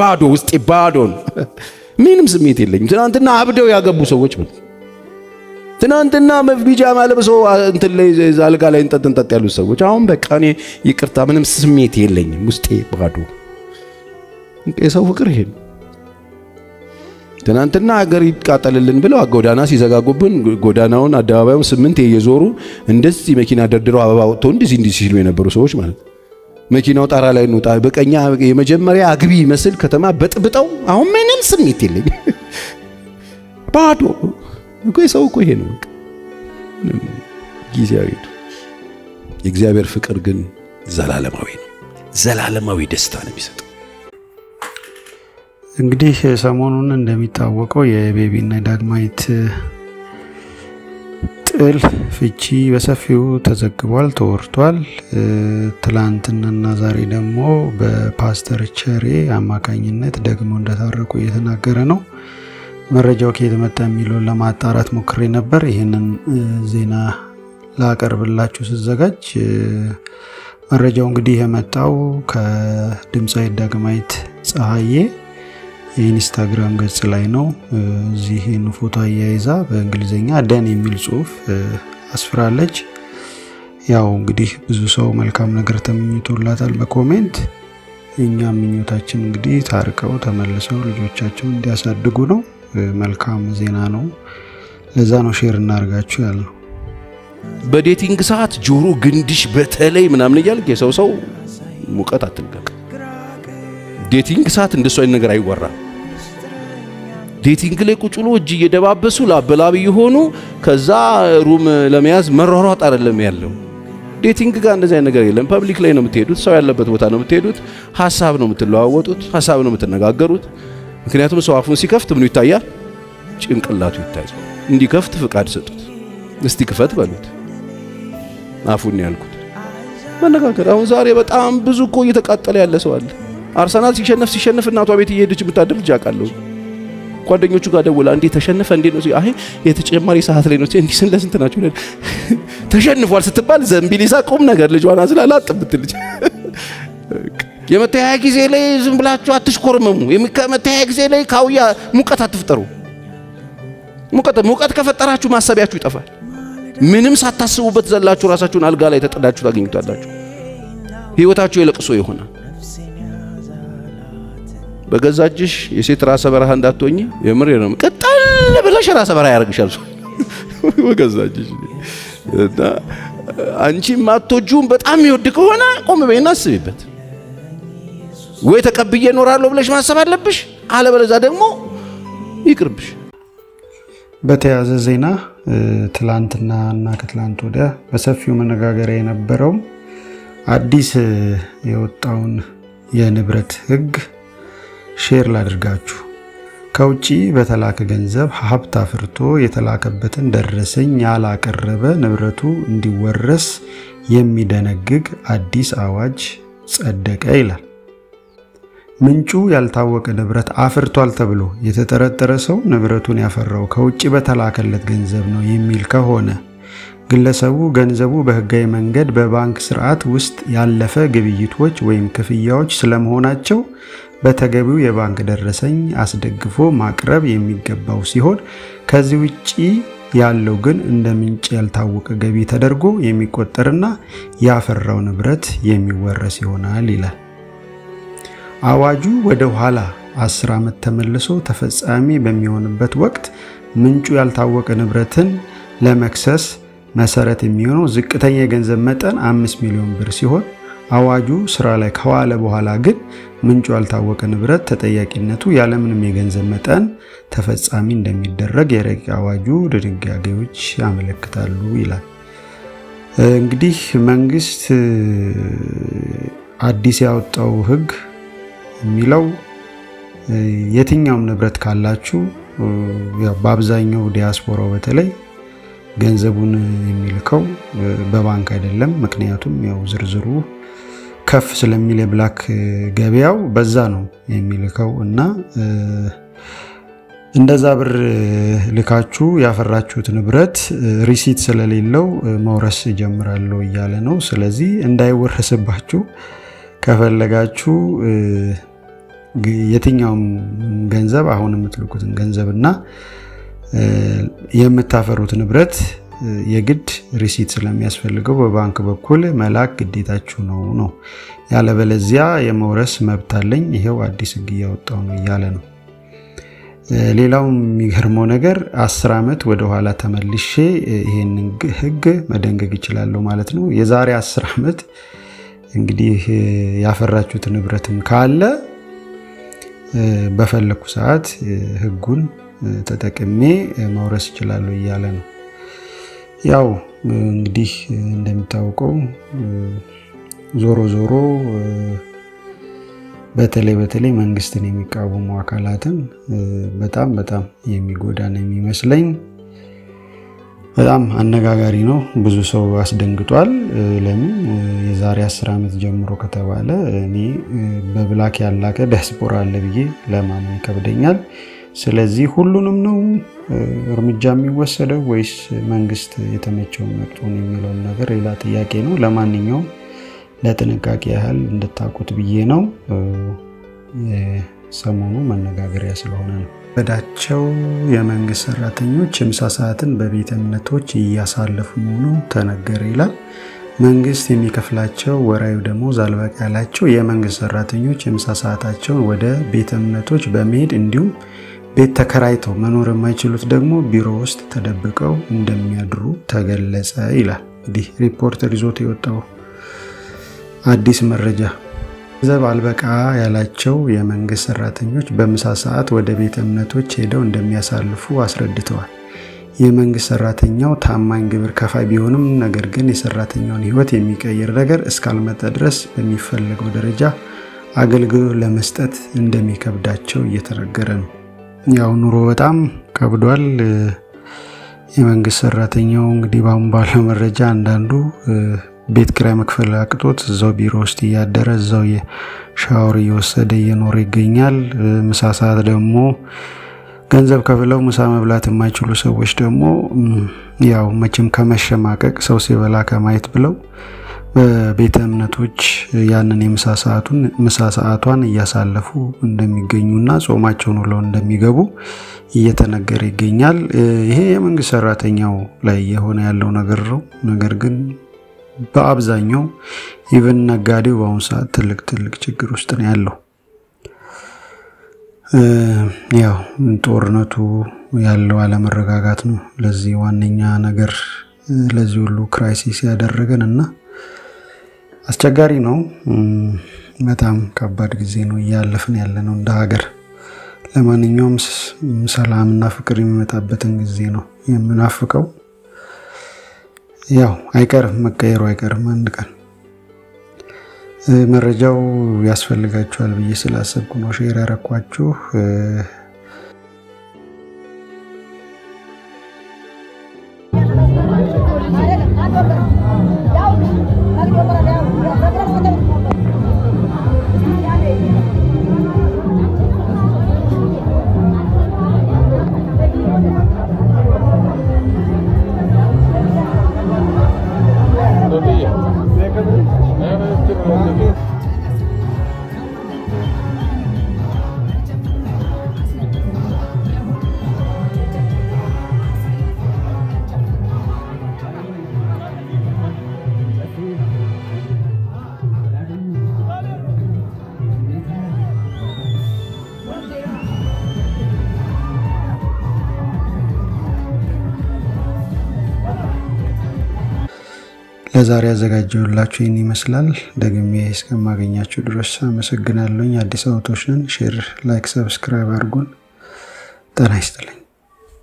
ባዶ ውስጤ ባዶ ነው። ምንም ስሜት የለኝም። ትናንትና አብደው ያገቡ ሰዎች ማለት ትናንትና ቢጃማ ለብሰው እንትን ላይ አልጋ ላይ እንጠጥ እንጠጥ ያሉት ሰዎች አሁን በቃ እኔ ይቅርታ ምንም ስሜት የለኝም። ውስጤ ባዶ። የሰው ፍቅር ይሄ ነው። ትናንትና ሀገር ይቃጠልልን ብለው ጎዳና ሲዘጋጉብን ጎዳናውን አደባባዩን ስምንት እየዞሩ እንደዚህ መኪና ደርድረው አበባ ወጥተው እንደዚህ እንዲህ ሲሉ የነበሩ ሰዎች ማለት መኪናው ጣራ ላይ እንውጣ በቀኛ የመጀመሪያ አግቢ መስል ከተማ በጥብጠው አሁን ምንም ስሜት የለኝ ባዶ እኮ ሰው እኮ ይሄ ነው ጊዜያዊ ነው። የእግዚአብሔር ፍቅር ግን ዘላለማዊ ነው። ዘላለማዊ ደስታ ነው የሚሰጠው። እንግዲህ ሰሞኑን እንደሚታወቀው የቤቢና የዳግማዊት ጥል ፍቺ በሰፊው ተዘግቧል፣ ተወርቷል። ትላንትናና ዛሬ ደግሞ በፓስተር ቸሬ አማካኝነት ደግሞ እንደታረቁ እየተናገረ ነው። መረጃው ከየት መጣ የሚለውን ለማጣራት ሞክሬ ነበር። ይህንን ዜና ላቀርብላችሁ ስዘጋጅ መረጃው እንግዲህ የመጣው ከድምፃዊት ዳግማዊት ፀሐዬ የኢንስታግራም ገጽ ላይ ነው። እዚህን ፎቶ አያይዛ በእንግሊዝኛ ደን የሚል ጽሁፍ አስፍራለች። ያው እንግዲህ ብዙ ሰው መልካም ነገር ተመኝቶላታል በኮሜንት። እኛም ምኞታችን እንግዲህ ታርቀው ተመልሰው ልጆቻቸውን እንዲያሳድጉ ነው። መልካም ዜና ነው። ለዛ ነው ሼር እናርጋችሁ ያልነው። በዴቲንግ ሰዓት ጆሮ ግንድሽ በተለይ ምናምን እያልክ የሰው ሰው ሙቀት አትልቀቅ። ዴቲንግ ሰዓት እንደሱ አይነት ነገር አይወራም። ዴቲንግ ላይ ቁጭ ብሎ እጅ እየደባበሱ ላበላብ የሆኑ ከዛ ሩም ለመያዝ መሯሯጥ አይደለም ያለው። ዴቲንግ ጋር እንደዚህ አይነት ነገር የለም። ፐብሊክ ላይ ነው የምትሄዱት፣ ሰው ያለበት ቦታ ነው የምትሄዱት፣ ሀሳብ ነው የምትለዋወጡት፣ ሀሳብ ነው የምትነጋገሩት። ምክንያቱም ሰው አፉን ሲከፍት ምኑ ይታያል? ጭንቅላቱ ይታያል። እንዲከፍት ፍቃድ ሰጡት። እስቲ ክፈት በሉት። አፉን ያልኩት መነጋገር። አሁን ዛሬ በጣም ብዙ እኮ እየተቃጠለ ያለ ሰው አለ። አርሰናል ሲሸነፍ ሲሸነፍ እናቷ ቤት እየሄደች የምታደር ልጅ አውቃለሁ። ጓደኞቹ ጋር ደውላ እንዴ ተሸነፈ እንዴ ነው? አይ የተጨማሪ ሰዓት ላይ ነው እንዲህ ስንት ለስንት ናቸው ተሸንፏል ስትባል ዘንቢሊሳ ቁም ነገር ልጇን አዝላ ላጥ ብትልጅ የመተያያ ጊዜ ላይ ዝም ብላችሁ አትሽኮርመሙ። የመተያያ ጊዜ ላይ ካውያ ሙቀት አትፍጠሩ። ሙቀት ሙቀት ከፈጠራችሁ ማሰቢያችሁ ይጠፋል። ምንም ሳታስቡበት ዘላችሁ ራሳችሁን አልጋ ላይ ተጠዳችሁ ታገኙታላችሁ። ህይወታችሁ የለቅሶ ይሆናል። በገዛ እጅሽ የሴት ራሰ በረሃ እንዳትሆኝ የምር ነው። ቅጠል ብለሽ ራሰ በረሃ ያደርግሻል በገዛ እጅሽ እና አንቺ ማትወጂውን በጣም የሚወድ ከሆነ ቆም በይና አስቢበት። ወይ ተቀብዬ እኖራለሁ ብለሽ ማሰብ አለብሽ፣ አለበለዛ ደግሞ ይቅርብሽ። በተያያዘ ዜና ትላንትና እና ከትላንት ወዲያ በሰፊው መነጋገሪያ የነበረው አዲስ የወጣውን የንብረት ህግ ሼር ላድርጋችሁ። ከውጭ በተላከ ገንዘብ ሀብት አፍርቶ የተላከበትን ደረሰኝ ያላቀረበ ንብረቱ እንዲወረስ የሚደነግግ አዲስ አዋጅ ጸደቀ ይላል። ምንጩ ያልታወቀ ንብረት አፍርቷል ተብሎ የተጠረጠረ ሰው ንብረቱን ያፈራው ከውጭ በተላከለት ገንዘብ ነው የሚል ከሆነ ግለሰቡ ገንዘቡ በህጋዊ መንገድ በባንክ ስርዓት ውስጥ ያለፈ ግብይቶች ወይም ክፍያዎች ስለመሆናቸው በተገቢው የባንክ ደረሰኝ አስደግፎ ማቅረብ የሚገባው ሲሆን ከዚህ ውጪ ያለው ግን እንደ ምንጭ ያልታወቀ ገቢ ተደርጎ የሚቆጠርና ያፈራው ንብረት የሚወረስ ይሆናል ይላል። አዋጁ ወደ ኋላ 10 ዓመት ተመልሶ ተፈጻሚ በሚሆንበት ወቅት ምንጩ ያልታወቀ ንብረትን ለመክሰስ መሰረት የሚሆነው ዝቅተኛ የገንዘብ መጠን 5 ሚሊዮን ብር ሲሆን አዋጁ ስራ ላይ ከዋለ በኋላ ግን ምንጩ ያልታወቀ ንብረት ተጠያቂነቱ ያለምንም የገንዘብ መጠን ተፈጻሚ እንደሚደረግ የረቂቅ አዋጁ ድንጋጌዎች ያመለክታሉ ይላል። እንግዲህ መንግስት አዲስ ያወጣው ህግ የሚለው የትኛውም ንብረት ካላችሁ በአብዛኛው ዲያስፖራው በተለይ ገንዘቡን የሚልከው በባንክ አይደለም። ምክንያቱም ያው ዝርዝሩ ከፍ ስለሚል የብላክ ገበያው በዛ ነው የሚልከው እና እንደዛ ብር ልካችሁ ያፈራችሁት ንብረት ሪሲት ስለሌለው መውረስ ጀምራለሁ እያለ ነው። ስለዚህ እንዳይወረስባችሁ ከፈለጋችሁ የትኛውም ገንዘብ አሁን የምትልኩትን ገንዘብና የምታፈሩት ንብረት የግድ ሪሲት ስለሚያስፈልገው በባንክ በኩል መላክ ግዴታችሁ ነው ነው ያለበለዚያ የመውረስ መብት አለኝ ይሄው አዲስ ህግ እያወጣው ነው እያለ ነው። ሌላው የሚገርመው ነገር አስር ዓመት ወደኋላ ተመልሼ ይሄን ህግ መደንገግ ይችላለሁ ማለት ነው። የዛሬ አስር ዓመት እንግዲህ ያፈራችሁት ንብረትም ካለ በፈለኩ ሰዓት ህጉን ተጠቅሜ መውረስ ይችላለሁ እያለ ነው። ያው እንግዲህ እንደሚታወቀው ዞሮ ዞሮ በተለይ በተለይ መንግስትን የሚቃወሙ አካላትን በጣም በጣም የሚጎዳ ነው የሚመስለኝ። በጣም አነጋጋሪ ነው። ብዙ ሰው አስደንግጧል። ለምን የዛሬ አስር ዓመት ጀምሮ ከተባለ እኔ በብላክ ያላቀ ዲያስፖራ አለ ብዬ ለማመን ይከብደኛል። ስለዚህ ሁሉንም ነው እርምጃ የሚወሰደው ወይስ መንግስት የተመቸውን መርጦን የሚለውን ነገር ሌላ ጥያቄ ነው። ለማንኛውም ለጥንቃቄ ያህል እንድታውቁት ብዬ ነው። ሰሞኑ መነጋገሪያ ስለሆነ ነው። በዳቸው የመንግስት ሰራተኞች የምሳ ሰዓትን በቤተ እምነቶች እያሳለፉ መሆኑ ተነገረ ይላል። መንግስት የሚከፍላቸው ወራዊ ደሞዝ አልበቃ ያላቸው የመንግስት ሰራተኞች የምሳ ሰዓታቸውን ወደ ቤተ እምነቶች በመሄድ እንዲሁም ቤት ተከራይተው መኖር የማይችሉት ደግሞ ቢሮ ውስጥ ተደብቀው እንደሚያድሩ ተገለጸ ይላል። እንግዲህ ሪፖርተር ይዞት የወጣው አዲስ መረጃ ገንዘብ አልበቃ ያላቸው የመንግስት ሰራተኞች በምሳ ሰዓት ወደ ቤተ እምነቶች ሄደው እንደሚያሳልፉ አስረድተዋል። የመንግስት ሰራተኛው ታማኝ ግብር ከፋይ ቢሆንም ነገር ግን የሰራተኛውን ሕይወት የሚቀይር ነገር እስካልመጣ ድረስ በሚፈለገው ደረጃ አገልግሎት ለመስጠት እንደሚከብዳቸው እየተነገረ ነው። ያው ኑሮ በጣም ከብዷል። የመንግስት ሰራተኛው እንግዲህ በአሁን ባለው መረጃ አንዳንዱ ቤት ኪራይ መክፈል አቅቶት እዛው ቢሮ ውስጥ እያደረ እዛው ሻወር እየወሰደ እየኖረ ይገኛል። ምሳ ሰዓት ደግሞ ገንዘብ ከፍለው ምሳ መብላት የማይችሉ ሰዎች ደግሞ ያው መቼም ከመሸማቀቅ ሰው ሲበላ ከማየት ብለው በቤተ እምነቶች ያንን የምሳ ሰዓቱን ምሳ ሰዓቷን እያሳለፉ እንደሚገኙና ጾማቸውን ውለው እንደሚገቡ እየተነገረ ይገኛል። ይሄ የመንግስት ሰራተኛው ላይ የሆነ ያለው ነገር ነው። ነገር ግን በአብዛኛው ኢቨን ነጋዴው በአሁኑ ሰዓት ትልቅ ትልቅ ችግር ውስጥ ነው ያለው። ያው ጦርነቱ ያለው አለመረጋጋት ነው ለዚህ ዋነኛ ነገር ለዚህ ሁሉ ክራይሲስ ያደረገን እና አስቸጋሪ ነው። በጣም ከባድ ጊዜ ነው እያለፍን ያለ ነው እንደ ሀገር። ለማንኛውም ሰላምና ፍቅር የሚመጣበትን ጊዜ ነው የምናፍቀው። ያው አይቀርም መቀየሩ አይቀርም አንድ ቀን። መረጃው ያስፈልጋችኋል ብዬ ስላሰብኩ ነው ሼር ያረኳችሁ። ለዛሬ ያዘጋጀሁላችሁ ይህን ይመስላል። ደግሜ እስከማገኛችሁ ድረስ አመሰግናለሁኝ። አዲስ አበቦች ነን። ሼር፣ ላይክ፣ ሰብስክራይብ አድርጉን። ጤና ይስጥልኝ።